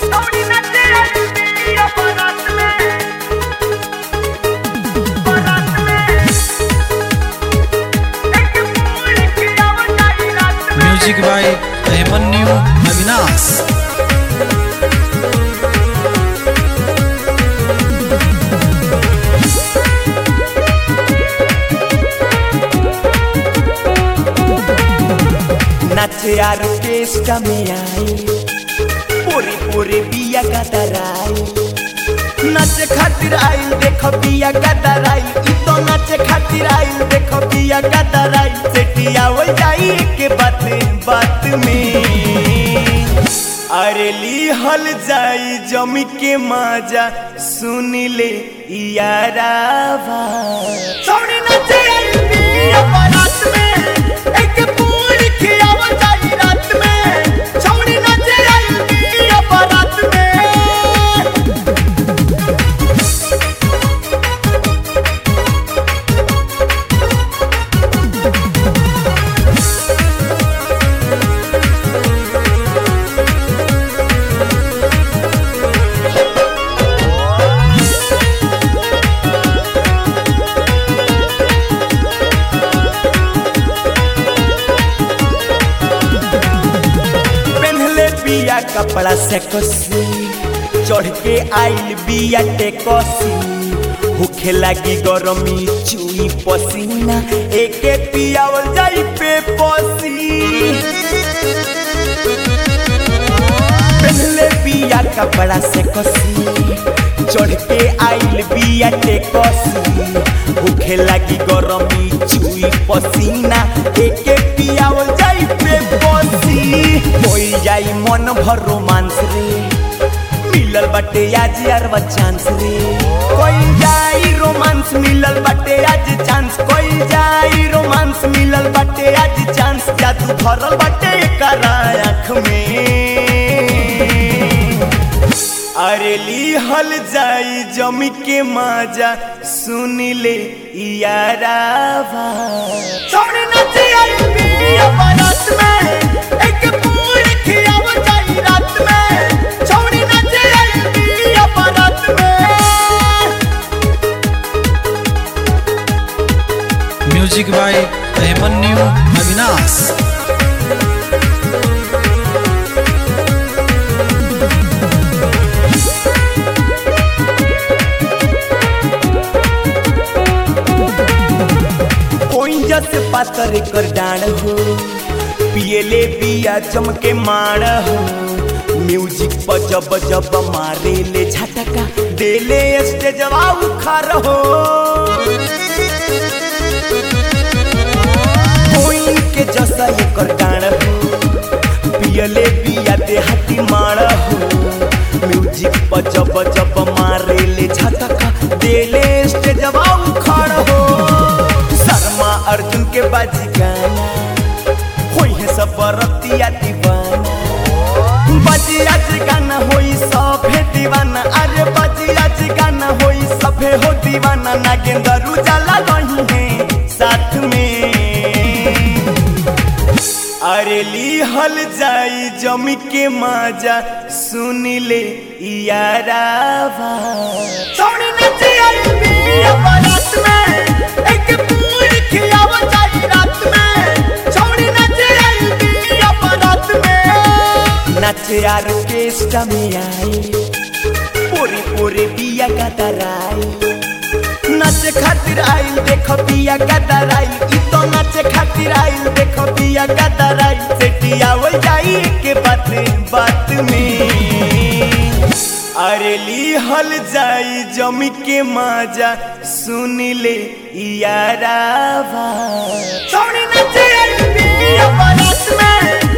थोड़ी नचे आई पिया बारात में बारात में एक पूरी खिया बताई रात में म्यूजिक बाय अभिमन्यु अविनाश नाचे आर्केस्ट्रा में आई पूरी पूरी बिया गदराई नाचे खातिर आइल देखो बिया गदराई ई तो नाचे खातिर आइल देखो बिया गदराई सेटिया हो जाई के बात बात में अरे ली हल जाई जमी के मजा सुन ले यारावा सोनी नाचे आई बिया बारात में एक पूरी खियावा जाई रात में सोनी नाचे आई बिया बारात में पहनले बिया कपड़ा से कसी चढ़ के आइल बिया टेकसी भूखे लगी गरमी चुई पसीना एके पियावल जाई पे पसी पहनले बिया कपड़ा से कसी चढ़ के आइल बिया टेकसी भूखे लगी गरमी चुई पसीना एके पियावल जाई पे पसी होई जाई मन भर रोमांस रे मिलल बाटे आज यार चांस रे कोई जाई रोमांस मिलल बाटे आज चांस कोई जाई रोमांस मिलल बाटे आज चांस जादू भरल बाटे करा आँख में अरे ली हल जाई जमी के मजा सुन ले यारावा सोनी नची आई पिया बारात में एक पूरी खियावा जाई रात में सोनी नची आई पिया बारात में म्यूजिक बाय अभिमन्यु अविनाश ओइजा से पातर कर डाण हो पियले बिया चमके मार हो म्यूजिक पर जब जब मारे ले झटका देले स्टेजवा उखार हो कोई के जैसा एकर डाण हो पियले बिया देहाती मार हो म्यूजिक पर जब जब मारे ले झटका देले स्टेजवा उखाड़ हो शर्मा अर्जुन के बाजी गाना होई है सब रतिया दीवाना बाजी आज गाना होई सभे दीवाना अरे बाजी आज गाना होई सभे हो दीवाना नागेंद्र उजाला रही है साथ में अरे ली हल जाई जमी के मजा सुन ले यारावा सोनी नची आई पिया बारात में एक पूरी खियावा जाई रात में सोनी नची आई पिया बारात में नाचे आर्केस्ट्रा में आई पूरी पूरी बिया का तराई नाचे खातिर आइल देखो बिया गदराई ई तो नाचे खातिर आइल देखो बिया गदराई सेटिया हो जाई के बात बात में अरे ली हल जाई जमी के मजा सुन ले यारावा सोनी नचे आई बिया बारात में